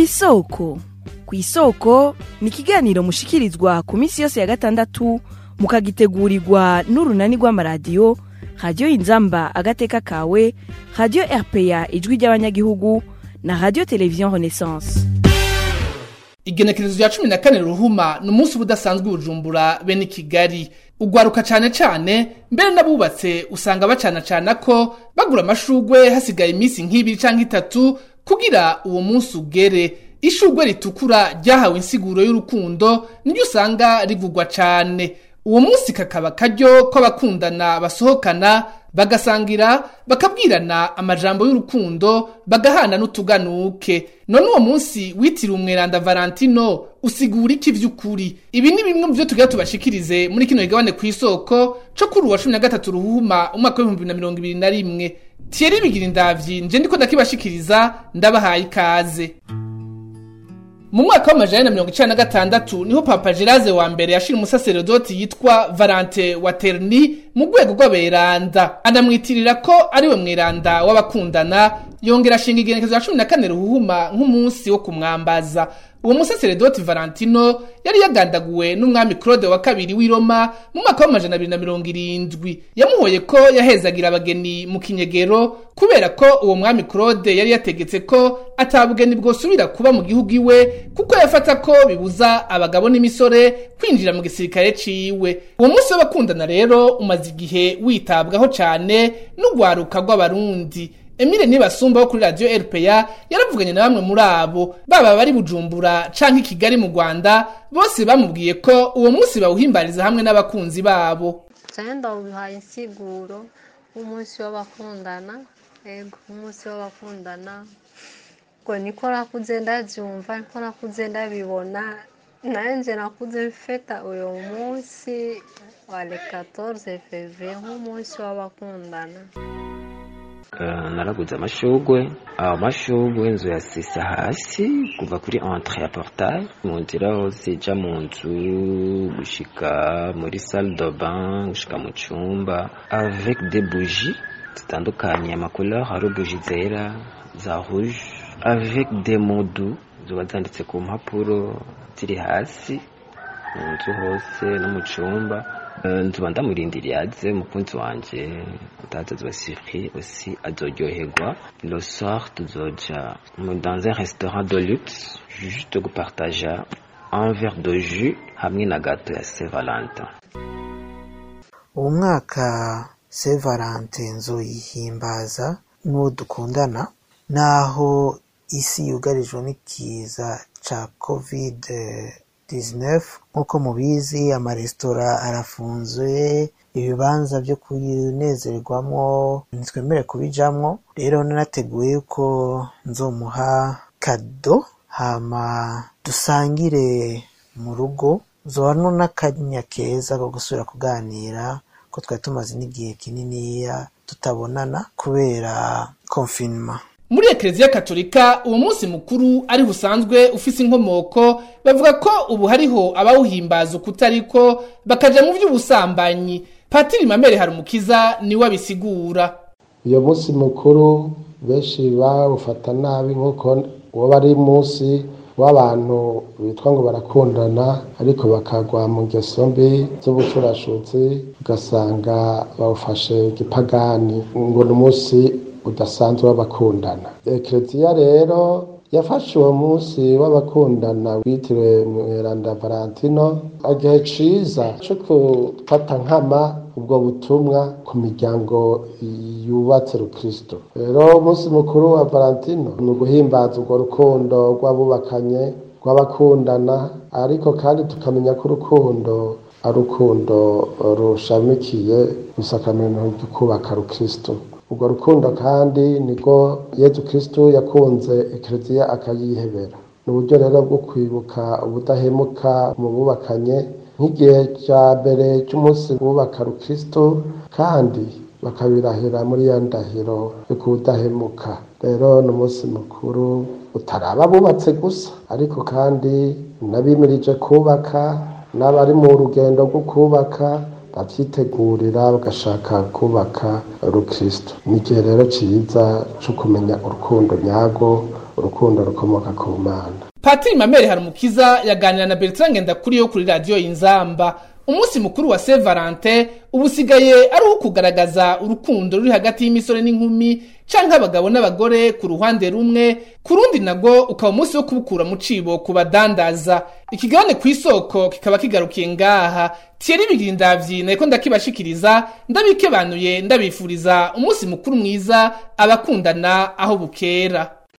kw'isoko kw'isoko ni ikiganiro mushikirizwa ku minsi yose ya gatandatu mukagitegurirwa n'urunani rw'amaradiyo radiyo inzamba agateka kawe radiyo rpa ijwi ry'abanyagihugu na radiyo televiziyo renaissance igenekerezo rya cumi na kane ruhuma ni umunsi uba udasanzwe ubujumbura bene kigali ugwaruka cane cane mbere n'abubatse usanga bacana cana ko bagura amashugwe hasigaye iminsi nk'ibiri canke itatu kugira uwo munsi ugere ishugwe ritukura ryahawe insiguro y'urukundo niryo usanga rivugwa cane uwo munsi kakaba karyo ko abakundana basohokana bagasangira bakabwirana amajambo y'urukundo bagahana n'utuganuke none uwo munsi witiriwe umweranda valentino usigura iki vy'ukuri ibi ni bimwe mu vyo tugira tubashikirize muri kino kigabane kw'isoko co kuri uwa cumi na gatatu ruhuma umwaka w'ibihumbi bibiri na mirongo ibiri na rimwe thierry bigira indavyi nje ndiko ndakibashikiriza ndabahaye ikaze mu mwaka w'amajana na mirongo icenda na gatandatu niho papa geraze wa mbere yashira umusaseredoti yitwa valante waterni mu rwego rw'aberanda anamwitirira ko ariwe mweranda w'abakundana yongera ashinga igenekezo ya cumi na kane ruhuma nk'umunsi wo kumwambaza uwo musaseredoti valentino yari yagandaguwe n'umwami claude wa kabiri w'i roma mu mwaka w'amajana abiri na mirongo irindwi yamuhoye ko yahezagira abageni mu kinyegero kubera ko uwo mwami claude yari yategetse ko atabugeni bwosubira kuba mu gihugu iwe kuko yafata ko bibuza abagabo n'imisore kwinjira mu gisirikare ciwe uwo munsi w'abakundana rero umaze igihe witabwaho cane n'ugwaruka rw'abarundi Emile Nibasumba wo kuri radio RPA yaravuganye na bamwe muri abo baba bari Bujumbura canke i Kigali mu Rwanda bose bamubwiye ko uwo munsi bawuhimbariza hamwe n'abakunzi babo cyane ndawubihaye insiguro w'umunsi w'abakundana ego umunsi w'abakundana ngo niko nakuze ndabyumva niko nakuze ndabibona nanjye nakuze mfeta uyu munsi wa le 14 fevrier nk'umunsi w'abakundana naraguze amashugwe amashugwe inzu yasisa hasi kuva kuri entre ya portail mu nzira hose ija mu nzu gushika muri salle de bain gushika mu cumba avec des bougies zitandukanye amacouleur hari bougie zera za rouge avec des mots ziba zanditse ku mpapuro ziri hasi mu nzu hose no mu cumba nzuba ndamurindiriye aze umukunzi wanje utaza azoba surpris aussi azoryoherwa le soir tuzoja dans un restaurant de luxe juste gupartaja un verre de jus hamwe na gato ya saint valentin uwo mwaka saint valentin nzoyihimbaza n'uwo dukundana naho isi yugarijwe n'ikiza ca covid 19 nk'uko mubizi amaresitora arafunzwe ibibanza byo kunezerwamo ntitwemere kubijamwo rero nanateguye yuko nzomuha kado hama dusangire mu rugo zohano n'akanya keza ko gusubira kuganira ko twari tumaze n'igihe kininiya tutabonana kubera konfinema muri ekereziya katolika uwo munsi mukuru ariho usanzwe ufise inkomoko bavuga ko ubu hariho abawuhimbaza ukutariko bakaja mu vy'ubusambanyi patiri mamere harumukiza niwe abisigura uyo munsi mukuru benshi bawufata nabi nk'uko woba ari munsi w'abantu bitwa ngo barakundana ariko bakagwa mu ngeso mbi z'ubucurashutsi ugasanga bawufashe gipagani ngo ni umunsi udasanzwe w'abakundana ekereziya rero yafashe uwo munsi w'abakundana witiriwe mweranda valentino igihe ciza co gufata nkama ubwo butumwa ku miryango yubatse rukristo rero umunsi mukuru wa valentino ni uguhimbaza urwo rukundo rw'abubakanye rw'abakundana ariko kandi tukamenya ko urukundo ari urukundo rushamikiye gusakamento ryo kubaka rukristo urwo rukundo kandi niko yezu kristo yakunze ekereziya akayihebera ni uburyo rero bwo kwibuka ubudahemuka mu bubakanye nk'igihe cya mbere cy'umunsi wubaka rukristo kandi bakabirahira muri ya ndahiro yo kudahemuka rero ni umunsi mukuru utaraba bubatse gusa ariko kandi n'abimirije kubaka n'abari mu rugendo rwo kubaka babyitegurira bagashaka kubaka urukristo ni igihe rero cyiza cyo kumenya urukundo nyarwo urukundo rukomoka ku mana patiri mamere harumukiza yaganira na bertrand ngendakuriyo kuri radiyo inzamba umunsi mukuru wa saint valentin ubu usigaye ari uwo kugaragaza urukundo ruri hagati y'imisore n'inkumi canke abagabo n'abagore ku ruhande rumwe ku rundi nago ukaba umunsi wo kubukura mu cibo ku badandaza ikigabane ku isoko kikaba kigarukiye ngaha Thierry Bigirindavyi nariko ndakibashikiriza ndabikebanuye ndabifuriza umunsi mukuru mwiza abakundana aho bukera